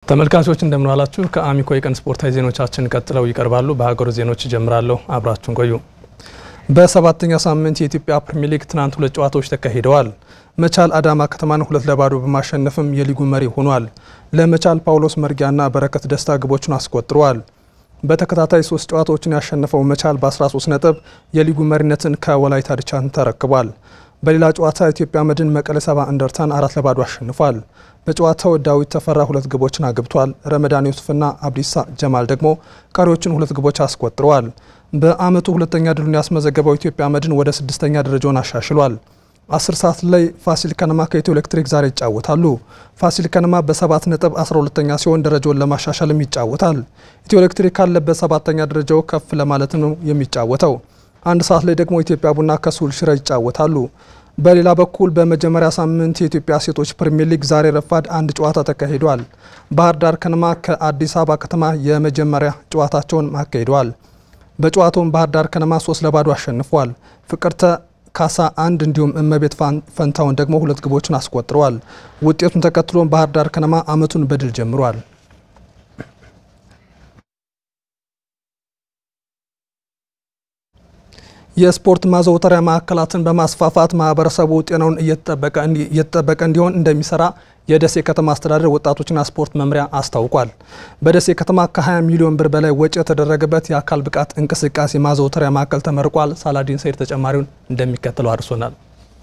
ተመልካቾች እንደምን ዋላችሁ። ከአሚኮ የቀን ስፖርታዊ ዜናዎቻችን ቀጥለው ይቀርባሉ። በሀገር ዜናዎች ይጀምራለሁ። አብራችሁን ቆዩ። በሰባተኛ ሳምንት የኢትዮጵያ ፕሪሚየር ሊግ ትናንት ሁለት ጨዋታዎች ተካሂደዋል። መቻል አዳማ ከተማን ሁለት ለባዶ በማሸነፍም የሊጉ መሪ ሆኗል። ለመቻል ጳውሎስ መርጊያና በረከት ደስታ ግቦቹን አስቆጥረዋል። በተከታታይ ሶስት ጨዋታዎችን ያሸነፈው መቻል በ13 ነጥብ የሊጉ መሪነትን ከወላይታ ድቻን ተረክቧል። በሌላ ጨዋታ ኢትዮጵያ መድን መቀለ ሰባ እንደርታን አራት ለባዶ አሸንፏል። በጨዋታው ዳዊት ተፈራ ሁለት ግቦችን አግብቷል። ረመዳን ዩሱፍና አብዲሳ ጀማል ደግሞ ቀሪዎችን ሁለት ግቦች አስቆጥረዋል። በአመቱ ሁለተኛ ድሉን ያስመዘገበው ኢትዮጵያ መድን ወደ ስድስተኛ ደረጃውን አሻሽሏል። አስር ሰዓት ላይ ፋሲል ከነማ ከኢትዮ ኤሌክትሪክ ዛሬ ይጫወታሉ። ፋሲል ከነማ በሰባት ነጥብ 12ተኛ ሲሆን ደረጃውን ለማሻሻልም ይጫወታል። ኢትዮ ኤሌክትሪክ ካለበት ሰባተኛ ደረጃው ከፍ ለማለት ነው የሚጫወተው። አንድ ሰዓት ላይ ደግሞ ኢትዮጵያ ቡና ከሱል ሽረ ይጫወታሉ። በሌላ በኩል በመጀመሪያ ሳምንት የኢትዮጵያ ሴቶች ፕሪሚየር ሊግ ዛሬ ረፋድ አንድ ጨዋታ ተካሂዷል። ባህር ዳር ከነማ ከአዲስ አበባ ከተማ የመጀመሪያ ጨዋታቸውን አካሂደዋል። በጨዋታውም ባህር ዳር ከነማ ሶስት ለባዶ አሸንፏል። ፍቅርተ ካሳ አንድ እንዲሁም እመቤት ፈንታውን ደግሞ ሁለት ግቦችን አስቆጥረዋል። ውጤቱን ተከትሎም ባህር ዳር ከነማ አመቱን በድል ጀምሯል። የስፖርት ማዘውተሪያ ማዕከላትን በማስፋፋት ማህበረሰቡ ጤናውን እየተጠበቀ እንዲሆን እንደሚሰራ የደሴ ከተማ አስተዳደር ወጣቶችና ስፖርት መምሪያ አስታውቋል። በደሴ ከተማ ከ20 ሚሊዮን ብር በላይ ወጪ የተደረገበት የአካል ብቃት እንቅስቃሴ ማዘውተሪያ ማዕከል ተመርቋል። ሳላዲን ሰይድ ተጨማሪውን እንደሚከተለው አድርሶናል።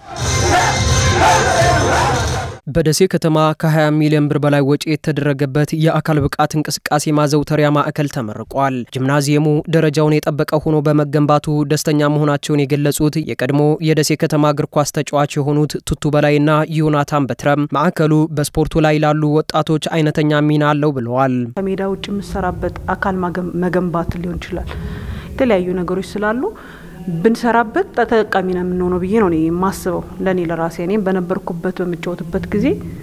በደሴ ከተማ ከ20 ሚሊዮን ብር በላይ ወጪ የተደረገበት የአካል ብቃት እንቅስቃሴ ማዘውተሪያ ማዕከል ተመርቋል። ጂምናዚየሙ ደረጃውን የጠበቀ ሆኖ በመገንባቱ ደስተኛ መሆናቸውን የገለጹት የቀድሞ የደሴ ከተማ እግር ኳስ ተጫዋች የሆኑት ቱቱ በላይና ዮናታን በትረም ማዕከሉ በስፖርቱ ላይ ላሉ ወጣቶች አይነተኛ ሚና አለው ብለዋል። ከሜዳ ውጭ የምሰራበት አካል መገንባት ሊሆን ይችላል። የተለያዩ ነገሮች ስላሉ ብንሰራበት ተጠቃሚ ነው የምንሆነው ብዬ ነው የማስበው። ለእኔ ለራሴ እኔም በነበርኩበት በምጫወትበት ጊዜ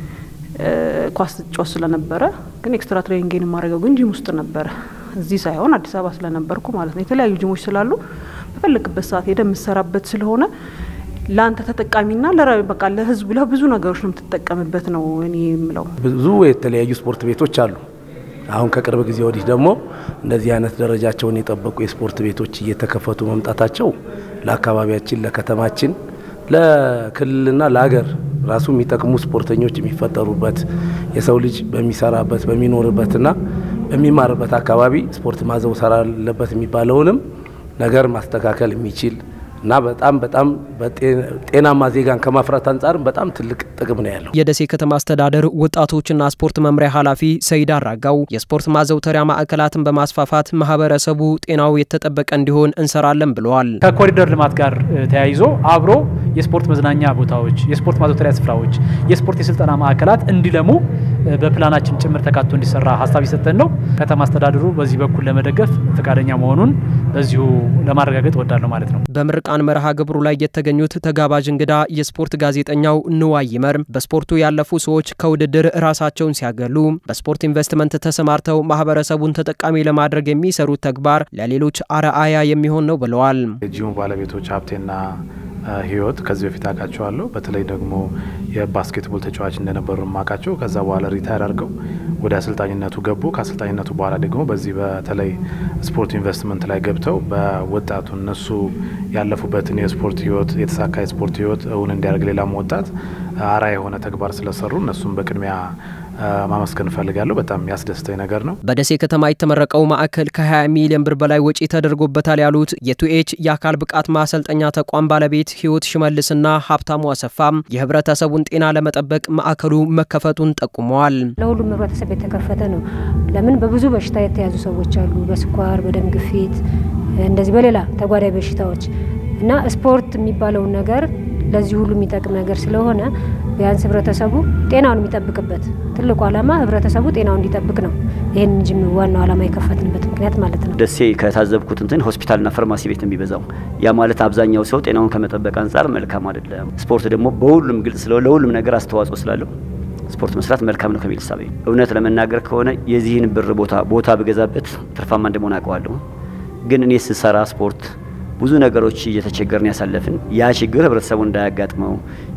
ኳስ ጫወት ስለነበረ ግን ኤክስትራ ትሬኒንግን የማደርገው ግን ጂም ውስጥ ነበረ። እዚህ ሳይሆን አዲስ አበባ ስለነበርኩ ማለት ነው። የተለያዩ ጂሞች ስላሉ በፈለግበት ሰዓት ሄደ የምሰራበት ስለሆነ ለአንተ ተጠቃሚና በቃ ለህዝቡ ለብዙ ነገሮች ነው የምትጠቀምበት ነው እኔ የምለው። ብዙ የተለያዩ ስፖርት ቤቶች አሉ። አሁን ከቅርብ ጊዜ ወዲህ ደግሞ እንደዚህ አይነት ደረጃቸውን የጠበቁ የስፖርት ቤቶች እየተከፈቱ መምጣታቸው ለአካባቢያችን፣ ለከተማችን፣ ለክልልና ለሀገር ራሱ የሚጠቅሙ ስፖርተኞች የሚፈጠሩበት የሰው ልጅ በሚሰራበት በሚኖርበትና በሚማርበት አካባቢ ስፖርት ማዘውተር አለበት የሚባለውንም ነገር ማስተካከል የሚችል እና በጣም በጣም ጤናማ ዜጋን ከማፍራት አንጻር በጣም ትልቅ ጥቅም ነው ያለው። የደሴ ከተማ አስተዳደር ወጣቶችና ስፖርት መምሪያ ኃላፊ ሰይድ አራጋው የስፖርት ማዘውተሪያ ማዕከላትን በማስፋፋት ማህበረሰቡ ጤናው የተጠበቀ እንዲሆን እንሰራለን ብለዋል። ከኮሪደር ልማት ጋር ተያይዞ አብሮ የስፖርት መዝናኛ ቦታዎች፣ የስፖርት ማዘውተሪያ ስፍራዎች፣ የስፖርት የስልጠና ማዕከላት እንዲለሙ በፕላናችን ጭምር ተካቶ እንዲሰራ ሀሳብ ይሰጠን ነው። ከተማ አስተዳደሩ በዚህ በኩል ለመደገፍ ፈቃደኛ መሆኑን በዚሁ ለማረጋገጥ እወዳለሁ ማለት ነው። በምርቃን መርሃ ግብሩ ላይ የተገኙት ተጋባዥ እንግዳ የስፖርት ጋዜጠኛው ንዋይ ይመር በስፖርቱ ያለፉ ሰዎች ከውድድር ራሳቸውን ሲያገሉ በስፖርት ኢንቨስትመንት ተሰማርተው ማህበረሰቡን ተጠቃሚ ለማድረግ የሚሰሩት ተግባር ለሌሎች አርአያ የሚሆን ነው ብለዋል። የጂሙ ባለቤቶች ሀብቴና ህይወት ከዚህ በፊት አውቃቸዋለሁ። በተለይ ደግሞ የባስኬትቦል ተጫዋች እንደነበሩ ማውቃቸው። ከዛ በኋላ ሪታይር አድርገው ወደ አሰልጣኝነቱ ገቡ። ከአሰልጣኝነቱ በኋላ ደግሞ በዚህ በተለይ ስፖርት ኢንቨስትመንት ላይ ገብተው በወጣቱ እነሱ ያለፉበትን የስፖርት ህይወት የተሳካ የስፖርት ህይወት እውን እንዲያደርግ ሌላም ወጣት አርአያ የሆነ ተግባር ስለሰሩ እነሱም በቅድሚያ ማመስገን እፈልጋለሁ። በጣም የሚያስደስተኝ ነገር ነው። በደሴ ከተማ የተመረቀው ማዕከል ከ20 ሚሊዮን ብር በላይ ወጪ ተደርጎበታል ያሉት የቱኤች የአካል ብቃት ማሰልጠኛ ተቋም ባለቤት ህይወት ሽመልስና ሀብታሙ አሰፋም የህብረተሰቡን ጤና ለመጠበቅ ማዕከሉ መከፈቱን ጠቁመዋል። ለሁሉም ህብረተሰብ የተከፈተ ነው። ለምን በብዙ በሽታ የተያዙ ሰዎች አሉ፣ በስኳር፣ በደም ግፊት፣ እንደዚህ በሌላ ተጓዳኝ በሽታዎች እና ስፖርት የሚባለውን ነገር ለዚህ ሁሉ የሚጠቅም ነገር ስለሆነ ቢያንስ ህብረተሰቡ ጤናውን የሚጠብቅበት ትልቁ ዓላማ ህብረተሰቡ ጤናውን እንዲጠብቅ ነው። ይህን እንጂ ዋናው ዓላማ የከፈትንበት ምክንያት ማለት ነው። ደሴ ከታዘብኩት እንትን ሆስፒታልና ፋርማሲ ቤት የሚበዛው ያ ማለት አብዛኛው ሰው ጤናውን ከመጠበቅ አንጻር መልካም አይደለም። ስፖርት ደግሞ በሁሉም ግልጽ ስለ ለሁሉም ነገር አስተዋጽኦ ስላለው ስፖርት መስራት መልካም ነው ከሚል ሳቤ እውነት ለመናገር ከሆነ የዚህን ብር ቦታ ቦታ ብገዛበት ትርፋማ እንደመሆን አውቀዋለሁ። ግን እኔ ስሰራ ስፖርት ብዙ ነገሮች እየተቸገርን ያሳለፍን ያ ችግር ህብረተሰቡ እንዳያጋጥመው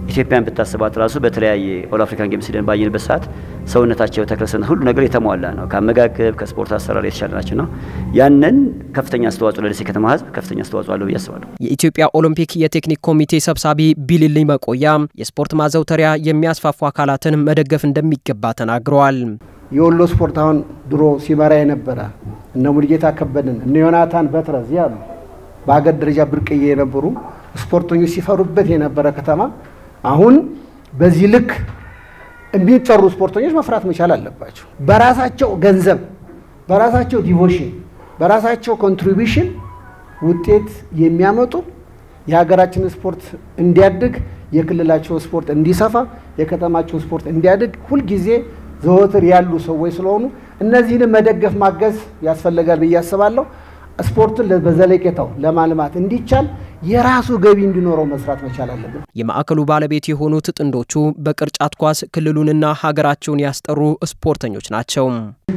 ኢትዮጵያን ብታስባት ራሱ በተለያየ ኦል አፍሪካን ጌምስ ሂደን ባየንበት ሰዓት ሰውነታቸው ተክለሰውነት ሁሉ ነገር የተሟላ ነው። ከአመጋገብ ከስፖርት አሰራር የተሻለ ናቸው ነው። ያንን ከፍተኛ አስተዋጽኦ ለደሴ ከተማ ህዝብ ከፍተኛ አስተዋጽኦ አለው ብዬ አስባለሁ። የኢትዮጵያ ኦሎምፒክ የቴክኒክ ኮሚቴ ሰብሳቢ ቢልልኝ መቆያ የስፖርት ማዘውተሪያ የሚያስፋፉ አካላትን መደገፍ እንደሚገባ ተናግረዋል። የወሎ ስፖርት አሁን ድሮ ሲመራ የነበረ እነ ሙልጌታ ከበደን እነ ዮናታን በትረዝ ያሉ በሀገር ደረጃ ብርቅዬ የነበሩ ስፖርተኞች ሲፈሩበት የነበረ ከተማ አሁን በዚህ ልክ የሚጠሩ ስፖርተኞች መፍራት መቻል አለባቸው። በራሳቸው ገንዘብ፣ በራሳቸው ዲቮሽን፣ በራሳቸው ኮንትሪቢሽን ውጤት የሚያመጡ የሀገራችንን ስፖርት እንዲያድግ፣ የክልላቸው ስፖርት እንዲሰፋ፣ የከተማቸው ስፖርት እንዲያድግ ሁልጊዜ ዘወትር ያሉ ሰዎች ስለሆኑ እነዚህንም መደገፍ ማገዝ ያስፈልጋል ብዬ አስባለሁ። ስፖርትን በዘለቄታው ለማልማት እንዲቻል የራሱ ገቢ እንዲኖረው መስራት መቻል አለብን። የማዕከሉ ባለቤት የሆኑት ጥንዶቹ በቅርጫት ኳስ ክልሉንና ሀገራቸውን ያስጠሩ ስፖርተኞች ናቸው።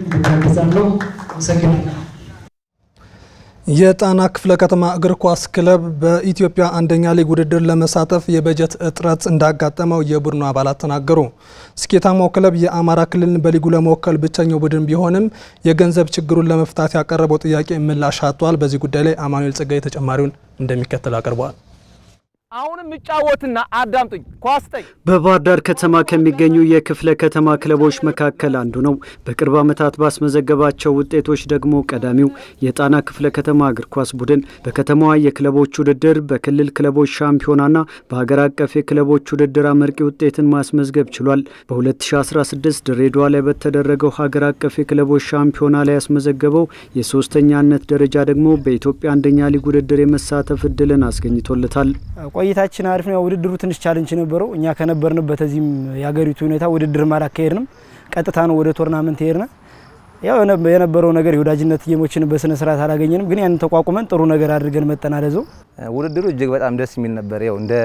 የጣና ክፍለ ከተማ እግር ኳስ ክለብ በኢትዮጵያ አንደኛ ሊግ ውድድር ለመሳተፍ የበጀት እጥረት እንዳጋጠመው የቡድኑ አባላት ተናገሩ። ስኬታማው ክለብ የአማራ ክልልን በሊጉ ለመወከል ብቸኛው ቡድን ቢሆንም የገንዘብ ችግሩን ለመፍታት ያቀረበው ጥያቄ ምላሽ አጥቷል። በዚህ ጉዳይ ላይ አማኑኤል ጸጋይ ተጨማሪውን እንደሚከተል አቅርበዋል። አሁንም እጫወትና አዳምጡኝ። ኳስ ጠኝ በባህር ዳር ከተማ ከሚገኙ የክፍለ ከተማ ክለቦች መካከል አንዱ ነው። በቅርብ ዓመታት ባስመዘገባቸው ውጤቶች ደግሞ ቀዳሚው የጣና ክፍለ ከተማ እግር ኳስ ቡድን በከተማዋ የክለቦች ውድድር፣ በክልል ክለቦች ሻምፒዮናና በሀገር አቀፍ የክለቦች ውድድር አመርቂ ውጤትን ማስመዝገብ ችሏል። በ2016 ድሬዳዋ ላይ በተደረገው ሀገር አቀፍ የክለቦች ሻምፒዮና ላይ ያስመዘገበው የሶስተኛነት ደረጃ ደግሞ በኢትዮጵያ አንደኛ ሊግ ውድድር የመሳተፍ እድልን አስገኝቶለታል። ቆይታችን አሪፍ ነው። ውድድሩ ትንሽ ቻለንጅ ነበረው። እኛ ከነበርንበት እዚህም የሀገሪቱ ሁኔታ ውድድርም አላካሄድንም። ቀጥታ ነው ወደ ቶርናመንት ሄድነ። ያው የነበረው ነገር የወዳጅነት ጌሞችን በስነ ስርዓት አላገኘንም፣ ግን ያንን ተቋቁመን ጥሩ ነገር አድርገን መጠናለዘው ውድድሩ እጅግ በጣም ደስ የሚል ነበር። ያው እንደ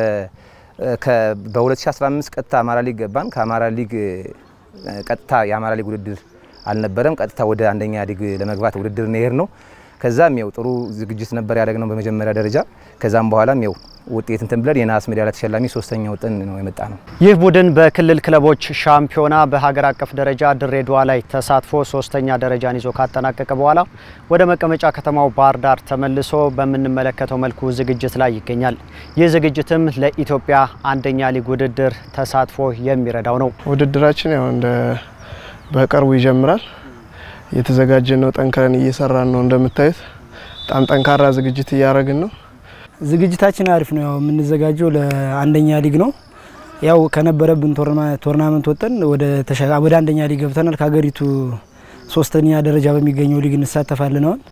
በ2015 ቀጥታ አማራ ሊግ ገባን። ከአማራ ሊግ ቀጥታ የአማራ ሊግ ውድድር አልነበረም። ቀጥታ ወደ አንደኛ ሊግ ለመግባት ውድድር ነው የሄድነው። ከዛም ያው ጥሩ ዝግጅት ነበር ያደረግነው በመጀመሪያ ደረጃ። ከዛም በኋላም ያው ውጤት እንትን ብለን የነሐስ ሜዳሊያ ተሸላሚ ሶስተኛ ወጥን ነው የመጣ ነው። ይህ ቡድን በክልል ክለቦች ሻምፒዮና በሀገር አቀፍ ደረጃ ድሬዳዋ ላይ ተሳትፎ ሶስተኛ ደረጃን ይዞ ካጠናቀቀ በኋላ ወደ መቀመጫ ከተማው ባህር ዳር ተመልሶ በምንመለከተው መልኩ ዝግጅት ላይ ይገኛል። ይህ ዝግጅትም ለኢትዮጵያ አንደኛ ሊግ ውድድር ተሳትፎ የሚረዳው ነው። ውድድራችን ያው እንደ በቅርቡ ይጀምራል። የተዘጋጀን ነው። ጠንክረን እየሰራን ነው። እንደምታዩት በጣም ጠንካራ ዝግጅት እያደረግን ነው። ዝግጅታችን አሪፍ ነው። ያው የምንዘጋጀው ለአንደኛ ሊግ ነው። ያው ከነበረብን ቶርናመንት ወጠን ወደ ወደ አንደኛ ሊግ ገብተናል። ከሀገሪቱ ሶስተኛ ደረጃ በሚገኘው ሊግ እንሳተፋለን። አሁን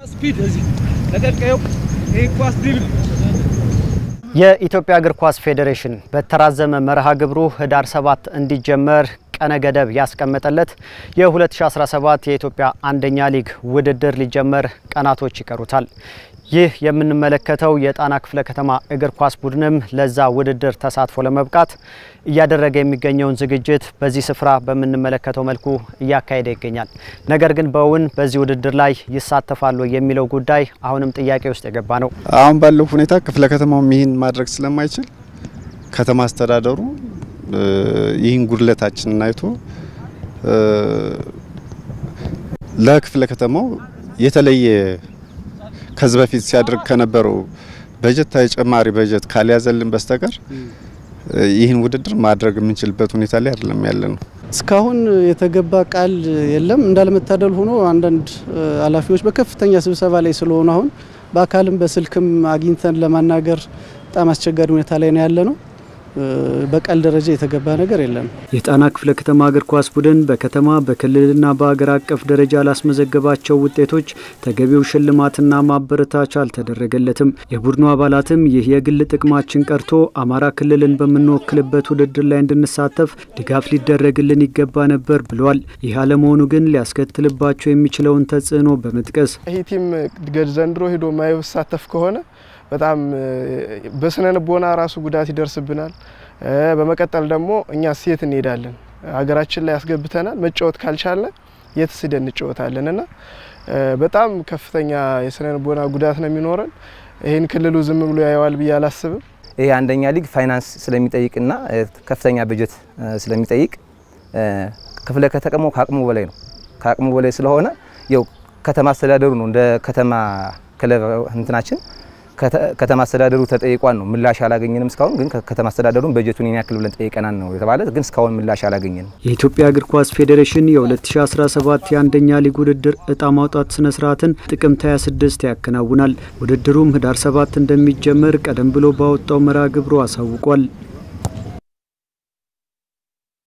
የኢትዮጵያ እግር ኳስ ፌዴሬሽን በተራዘመ መርሃ ግብሩ ህዳር ሰባት እንዲጀመር ቀነ ገደብ ያስቀመጠለት የ2017 የኢትዮጵያ አንደኛ ሊግ ውድድር ሊጀመር ቀናቶች ይቀሩታል። ይህ የምንመለከተው የጣና ክፍለ ከተማ እግር ኳስ ቡድንም ለዛ ውድድር ተሳትፎ ለመብቃት እያደረገ የሚገኘውን ዝግጅት በዚህ ስፍራ በምንመለከተው መልኩ እያካሄደ ይገኛል። ነገር ግን በእውን በዚህ ውድድር ላይ ይሳተፋሉ የሚለው ጉዳይ አሁንም ጥያቄ ውስጥ የገባ ነው። አሁን ባለው ሁኔታ ክፍለ ከተማውም ይህን ማድረግ ስለማይችል ከተማ አስተዳደሩ ይህን ጉድለታችንን አይቶ ለክፍለ ከተማው የተለየ ከዚህ በፊት ሲያደርግ ከነበረው በጀት ተጨማሪ በጀት ካልያዘልን በስተቀር ይህን ውድድር ማድረግ የምንችልበት ሁኔታ ላይ አይደለም ያለ ነው። እስካሁን የተገባ ቃል የለም። እንዳለመታደል ሆኖ አንዳንድ ኃላፊዎች በከፍተኛ ስብሰባ ላይ ስለሆኑ አሁን በአካልም በስልክም አግኝተን ለማናገር በጣም አስቸጋሪ ሁኔታ ላይ ነው ያለ ነው። በቃል ደረጃ የተገባ ነገር የለም። የጣና ክፍለ ከተማ እግር ኳስ ቡድን በከተማ በክልልና በሀገር አቀፍ ደረጃ ላስመዘገባቸው ውጤቶች ተገቢው ሽልማትና ማበረታቻ አልተደረገለትም። የቡድኑ አባላትም ይህ የግል ጥቅማችን ቀርቶ አማራ ክልልን በምንወክልበት ውድድር ላይ እንድንሳተፍ ድጋፍ ሊደረግልን ይገባ ነበር ብለዋል። ይህ አለመሆኑ ግን ሊያስከትልባቸው የሚችለውን ተጽዕኖ በመጥቀስ ይህ ቲም ዘንድሮ ሄዶ ማይሳተፍ ከሆነ በጣም በስነ ልቦና ራሱ ጉዳት ይደርስብናል። በመቀጠል ደግሞ እኛ ሴት እንሄዳለን ሀገራችን ላይ ያስገብተናል። መጫወት ካልቻለ የት ስደን እንጫወታለን እና በጣም ከፍተኛ የስነ ልቦና ጉዳት ነው የሚኖረን። ይህን ክልሉ ዝም ብሎ ያየዋል ብዬ አላስብም። ይሄ አንደኛ ሊግ ፋይናንስ ስለሚጠይቅና ከፍተኛ በጀት ስለሚጠይቅ ክፍለ ከተማው ከአቅሙ በላይ ነው። ከአቅሙ በላይ ስለሆነ ያው ከተማ አስተዳደሩ ነው እንደ ከተማ ክለብ እንትናችን ከተማ አስተዳደሩ ተጠይቋን ነው ምላሽ አላገኘንም። እስካሁን ግን ከተማ አስተዳደሩን በጀቱን ይህን ያክል ብለን ጠይቀናል ነው የተባለ፣ ግን እስካሁን ምላሽ አላገኘንም። የኢትዮጵያ እግር ኳስ ፌዴሬሽን የ2017 የአንደኛ ሊግ ውድድር እጣ ማውጣት ስነ ስርዓትን ጥቅምት 26 ያከናውናል። ውድድሩም ህዳር 7 እንደሚጀመር ቀደም ብሎ ባወጣው መርሃ ግብሩ አሳውቋል።